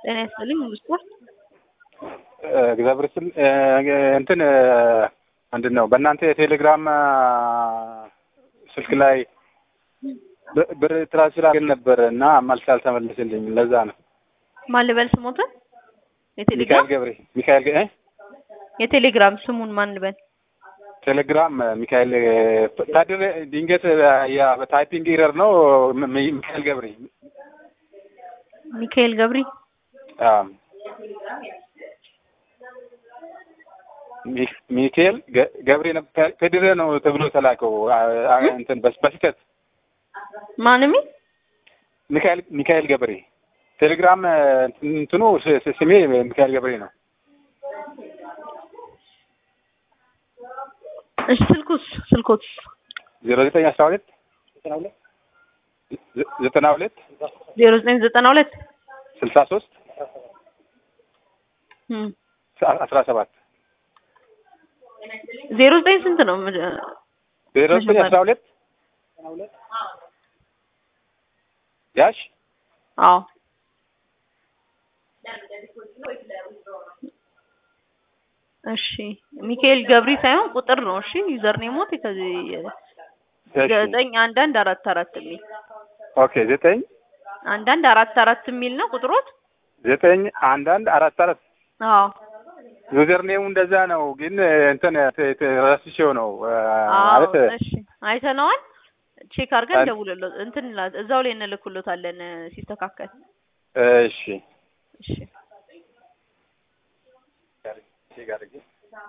ጤና ይስጥልኝ ሙሉ ስፖርት እግዚአብሔር ይስጥል እንትን ምንድን ነው በእናንተ የቴሌግራም ስልክ ላይ ብር ትራንስፈር አድርገን ነበር እና መልስ አልተመለስልኝ። ለዛ ነው። ማን ልበል ስሞትን? ሚካኤል የቴሌግራም ገብሬ ሚካኤል እ የቴሌግራም ስሙን ማን ልበል? ቴሌግራም ሚካኤል ታድር ድንገት ያ ታይፒንግ ኢረር ነው። ሚ- ሚካኤል ገብሬ ሚካኤል ገብሪ አዎ ሚ- ሚካኤል ገ- ገብሬ ነው። ከ- ከድሬ ነው ተብሎ ተላከው አ- አ- እንትን በስ- በስህተት ማንሚ ሚካኤል ሚካኤል ገብሬ ቴሌግራም እንትኑ ስ- ስ- ስሜ ሚካኤል ገብሬ ነው። እሺ ስልኩስ ስልኮት ዜሮ ዘጠኝ አስራ ሁለት ዘ- ዘጠና ሁለት ዜሮ ዘጠኝ ዘጠና ሁለት ስልሳ ሶስት እም አስራ ሰባት ዜሮ ዘጠኝ ስንት ነው? ዜሮ ዘጠኝ አስራ ሁለት ያሽ አዎ እሺ ሚካኤል ገብሪ ሳይሆን ቁጥር ነው። እሺ ዩዘር ኔሞት ከዚህ እሺ። ዘጠኝ አንድ አንድ አራት አራት የሚል ኦኬ ዘጠኝ አንድ አንድ አራት አራት የሚል ነው ቁጥሮት። ዘጠኝ አንድ አንድ አራት አራት አዎ ዩዘር ኔሙ እንደዛ ነው፣ ግን እንትን ተ- ተ- ረስቼው ነው አዎ ማለት እሺ አይተነዋል። ቼክ አድርገን አን- ደውልሎት እንትን ላ- እዛው ላይ እንልክሎታለን ሲስተካከል። እሺ እሺ ጋር- ጋር-